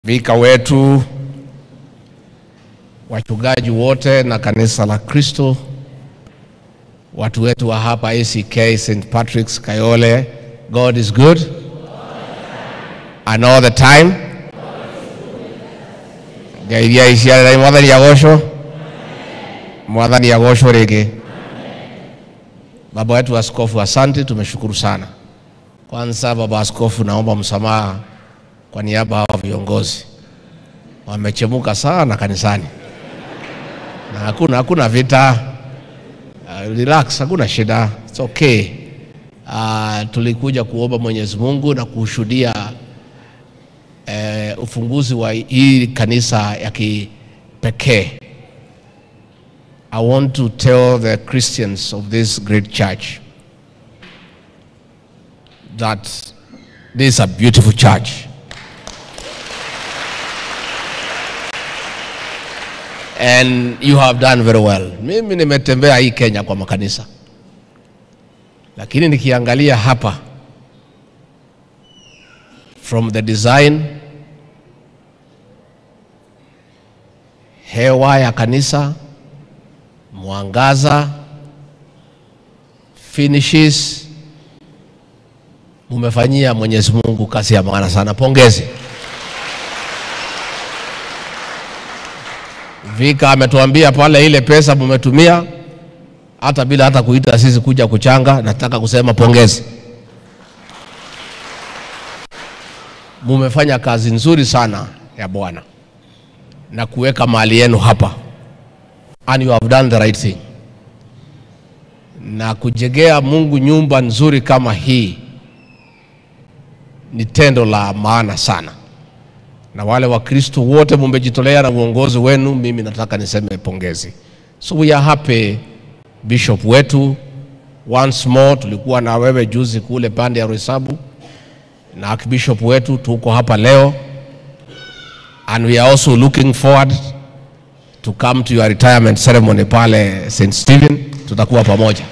vika wetu, wachungaji wote na kanisa la Kristo, watu wetu wa hapa ACK St. Patrick's Kayole, God is good and all the time. Ngairia iciarĩrai mwathani agocwo mwathani agocwo rĩngĩ. Baba wetu askofu, asante, tumeshukuru sana. Kwanza baba askofu, naomba msamaha kwa niaba ya viongozi, wamechemuka sana kanisani na hakuna, hakuna vita. Uh, relax, hakuna shida, it's okay. Uh, tulikuja kuomba Mwenyezi Mungu na kushuhudia uh, ufunguzi wa hii kanisa ya kipekee. I want to tell the Christians of this great church that this is a beautiful church. And you have done very well. Mimi nimetembea hii Kenya kwa makanisa, lakini nikiangalia hapa from the design, hewa ya kanisa, mwangaza, finishes, mumefanyia Mwenyezi Mungu kazi ya maana sana. Pongezi. Vika ametuambia pale ile pesa mumetumia hata bila hata kuita sisi kuja kuchanga. Nataka kusema pongezi, mumefanya kazi nzuri sana ya Bwana na kuweka mali yenu hapa, and you have done the right thing. Na kujengea Mungu nyumba nzuri kama hii ni tendo la maana sana na wale Wakristo wote mumejitolea na uongozi wenu, mimi nataka niseme pongezi. So we are happy bishop wetu, once more tulikuwa na wewe juzi kule pande ya Roysambu na archbishop wetu, tuko hapa leo and we are also looking forward to come to your retirement ceremony pale St. Stephen, tutakuwa pamoja.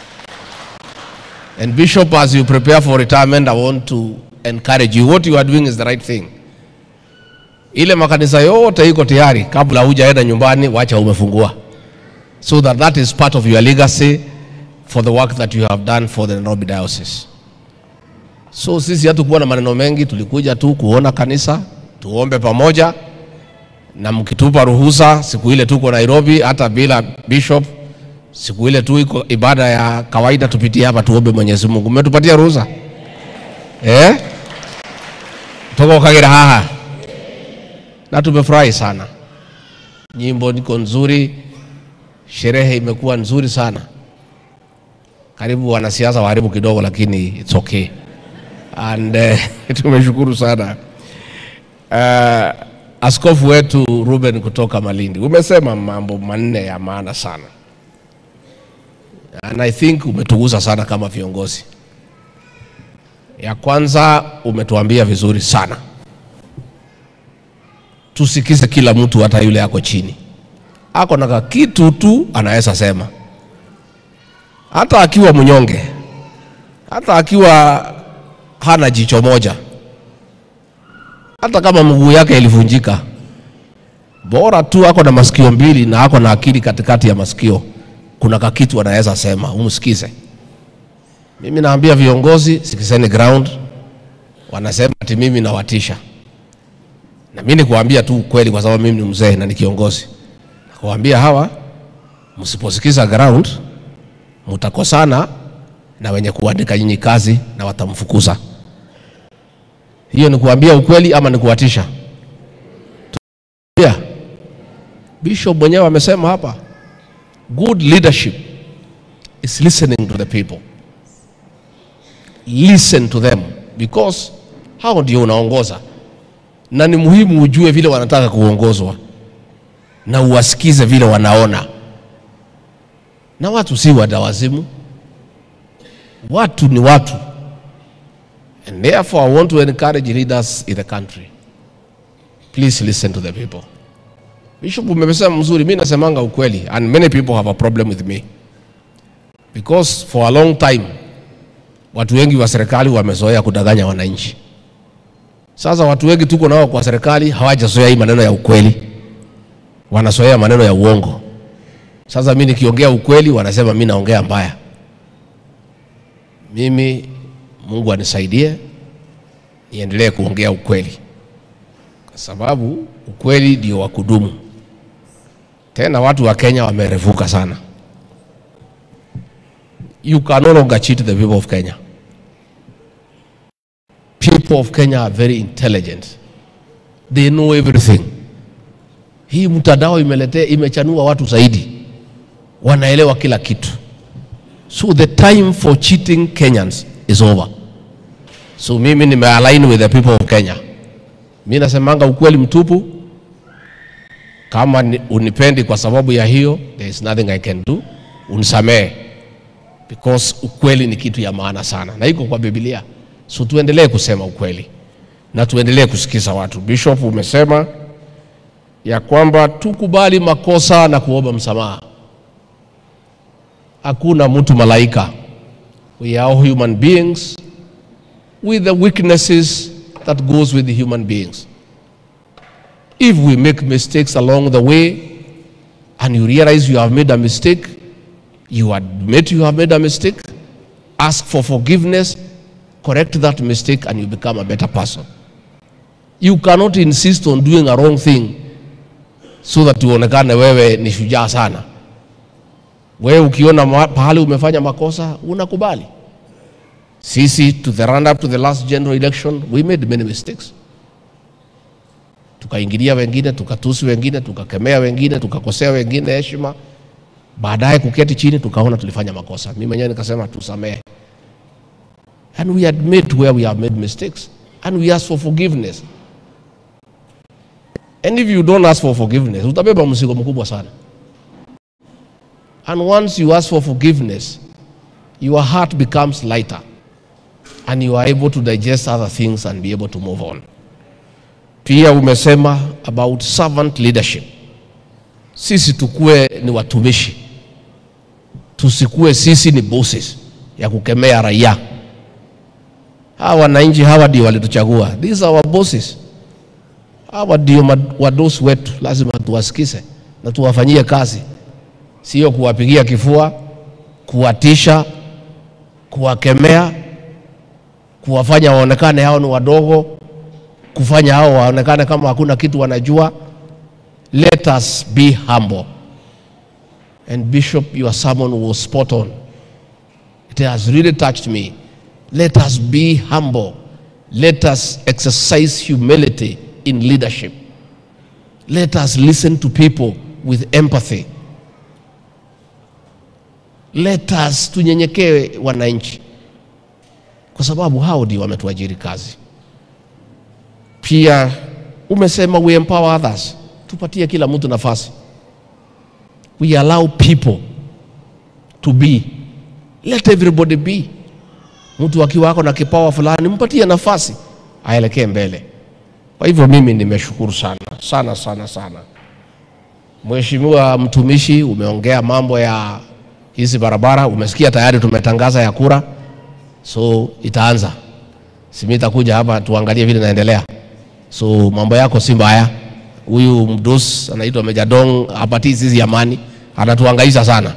And bishop, as you prepare for retirement, I want to encourage you. What you are doing is the right thing ile makanisa yote iko tayari, kabla hujaenda nyumbani, wacha umefungua, so that that is part of your legacy for the work that you have done for the Nairobi Diocese. So sisi hatukuwa na maneno mengi, tulikuja tu kuona kanisa, tuombe pamoja, na mkitupa ruhusa, siku ile tuko Nairobi, hata bila bishop, siku ile tu iko ibada ya kawaida, tupitie hapa tuombe Mwenyezi Mungu. Mmetupatia ruhusa eh? Toka Kagera haha na tumefurahi sana. Nyimbo niko nzuri, sherehe imekuwa nzuri sana. Karibu wanasiasa waharibu kidogo, lakini it's okay and uh, tumeshukuru sana uh, askofu wetu Ruben kutoka Malindi, umesema mambo manne ya maana sana and I think umetugusa sana kama viongozi. Ya kwanza umetuambia vizuri sana tusikize kila mtu, hata yule ako chini, ako na kitu tu anaweza sema, hata akiwa mnyonge, hata akiwa hana jicho moja, hata kama mguu yake ilivunjika, bora tu ako na masikio mbili na ako na akili katikati ya masikio, kuna kakitu anaweza sema, umsikize. Mimi naambia viongozi, sikizeni ground. Wanasema ati mimi nawatisha na mimi nikuambia tu ukweli, kwa sababu mimi ni mzee na ni kiongozi. Nakuambia hawa, msiposikiza ground, mtakosana na wenye kuandika nyinyi kazi na watamfukuza. Hiyo ni kuambia ukweli ama ni kuwatisha? Yeah. Bishop mwenyewe amesema hapa, good leadership is listening to the people. Listen to them because hao ndio unaongoza na ni muhimu ujue vile wanataka kuongozwa na uwasikize vile wanaona. Na watu si wadawazimu, watu ni watu, and therefore I want to encourage leaders in the country, please listen to the people. Bishop, umesema mzuri, mimi nasemanga ukweli, and many people have a problem with me because for a long time watu wengi wa serikali wamezoea kudanganya wananchi Sasa watu wengi tuko nao kwa serikali hawajazoea hii maneno ya ukweli, wanazoea maneno ya uongo. Sasa mimi nikiongea ukweli wanasema mimi naongea mbaya. Mimi Mungu anisaidie niendelee kuongea ukweli, kwa sababu ukweli ndio wa kudumu. Tena watu wa Kenya wamerevuka sana. You can no longer cheat the people of Kenya. People of Kenya are very intelligent. They know everything. Hii mtandao imeletea imechanua watu zaidi, wanaelewa kila kitu. So the time for cheating Kenyans is over. So mimi nimealign with the people of Kenya. Mi nasemanga ukweli mtupu. Kama ni- unipendi kwa sababu ya hiyo, there is nothing I can do. Unisamehe because ukweli ni kitu ya maana sana na iko kwa Biblia. So tuendelee kusema ukweli na tuendelee kusikiza watu. Bishop, umesema ya kwamba tukubali makosa na kuomba msamaha. Hakuna mtu malaika. We are all human beings with the weaknesses that goes with the human beings. If we make mistakes along the way and you realize you have made a mistake, you admit you have made a mistake, ask for forgiveness, correct that mistake, and you become a better person. You cannot insist on doing a wrong thing so that uonekane wewe ni shujaa sana. Wewe ukiona ma- pahali umefanya makosa unakubali. Sisi to the run up to the last general election we made many mistakes. Tukaingilia wengine, tukatusi wengine, tukakemea wengine, tukakosea wengine heshima. Baadaye kuketi chini tukaona tulifanya makosa. Mimi mwenyewe nikasema tusamehe. And we admit where we have made mistakes and we ask for forgiveness. And if you don't ask for forgiveness, utabeba mzigo mkubwa sana. And once you ask for forgiveness, your heart becomes lighter and you are able to digest other things and be able to move on. Pia umesema about servant leadership. Sisi tukue ni watumishi, tusikue sisi ni bosses ya kukemea raia. Hawa wananchi hawa ndio walituchagua, these are our bosses. Hawa ndio mad- wadosi wetu, lazima tuwasikize na tuwafanyie kazi, sio kuwapigia kifua, kuwatisha, kuwakemea, kuwafanya waonekane hao ni wadogo, kufanya hao waonekane kama hakuna kitu wanajua. Let us be humble. And Bishop, your sermon was spot on. It has really touched me. Let us be humble. Let us exercise humility in leadership. Let us listen to people with empathy. Let us tunyenyekewe wananchi, kwa sababu hao ndio wametuajiri kazi. Pia umesema we empower others, tupatie kila mtu nafasi. We allow people to be, let everybody be. Mtu akiwa ako na kipawa fulani, mpatie nafasi aelekee mbele. Kwa hivyo mimi nimeshukuru sana sana sana sana. Mheshimiwa mtumishi, umeongea mambo ya hizi barabara, umesikia tayari tumetangaza ya kura, so itaanza. Simi itakuja hapa tuangalie vile inaendelea. So mambo yako si mbaya. Huyu mdos anaitwa Meja Dong hapatii sisi amani, anatuhangaisha sana.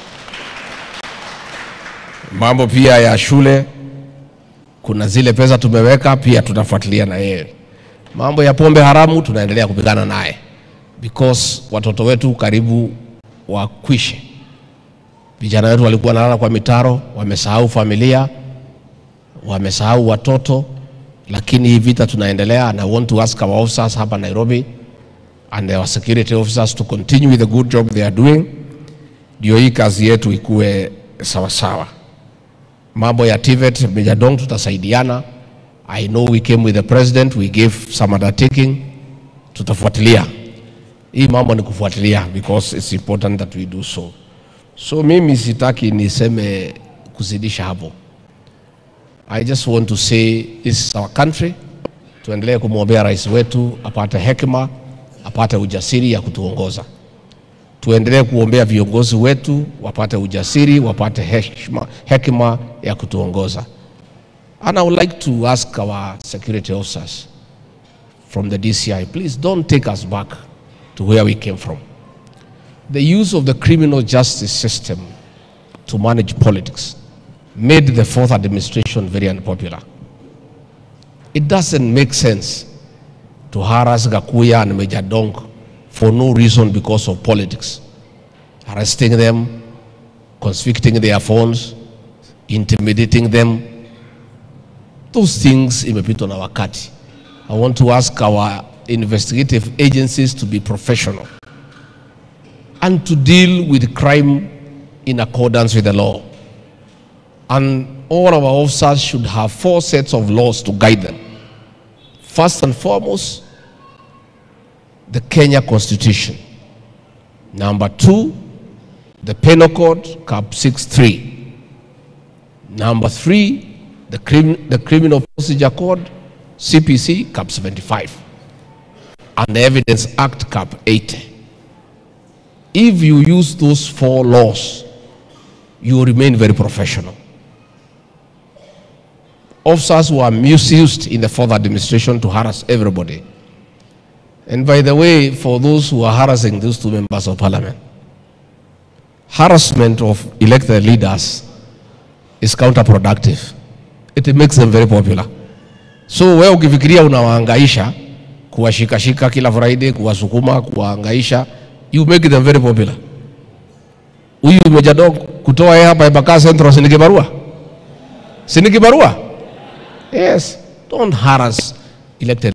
Mambo pia ya shule, kuna zile pesa tumeweka, pia tutafuatilia na yeye. Mambo ya pombe haramu tunaendelea kupigana naye because watoto wetu karibu wakwishe. Vijana wetu walikuwa wanalala kwa mitaro, wamesahau familia, wamesahau watoto, lakini hii vita tunaendelea, and I want to ask our officers hapa Nairobi and our security officers to continue with the good job they are doing, ndio hii kazi yetu ikuwe sawasawa. Mambo ya TVET, Meja Dong, tutasaidiana. I know we came with the president, we gave some undertaking, tutafuatilia hii mambo ni kufuatilia because it's important that we do so. So mimi sitaki niseme kuzidisha hapo. I just want to say this is our country. Tuendelee kumwombea rais wetu apate hekima, apate ujasiri ya kutuongoza. Tuendelee kuombea viongozi wetu wapate ujasiri, wapate heshima, hekima ya kutuongoza. And I would like to ask our security officers, from the DCI, please don't take us back to where we came from. The use of the criminal justice system to manage politics made the fourth administration very unpopular. It doesn't make sense to harass Gakuya and Major Dong for no reason because of politics. Arresting them, confiscating their phones, intimidating them. Those things imepitwa na wakati. I want to ask our investigative agencies to be professional and to deal with crime in accordance with the law. And all our officers should have four sets of laws to guide them. First and foremost, the Kenya Constitution. Number two, the Penal Code, Cap 63. Number three, the, crim- the Criminal Procedure Code, CPC, Cap 75. And the Evidence Act, Cap 80. If you use those four laws, you remain very professional. Officers were misused in the fourth administration to harass everybody. And by the way, for those who are harassing those two members of parliament, harassment of elected leaders is counterproductive. It makes them very popular. So wewe ukifikiria unawaangaisha kuwashikashika kila Friday, kuwasukuma, kuwaangaisha, you make them very popular. Huyu Meja Dong kutoa yeye hapa Embakasi Central si ni kibarua? Si ni kibarua? Yes, don't harass elected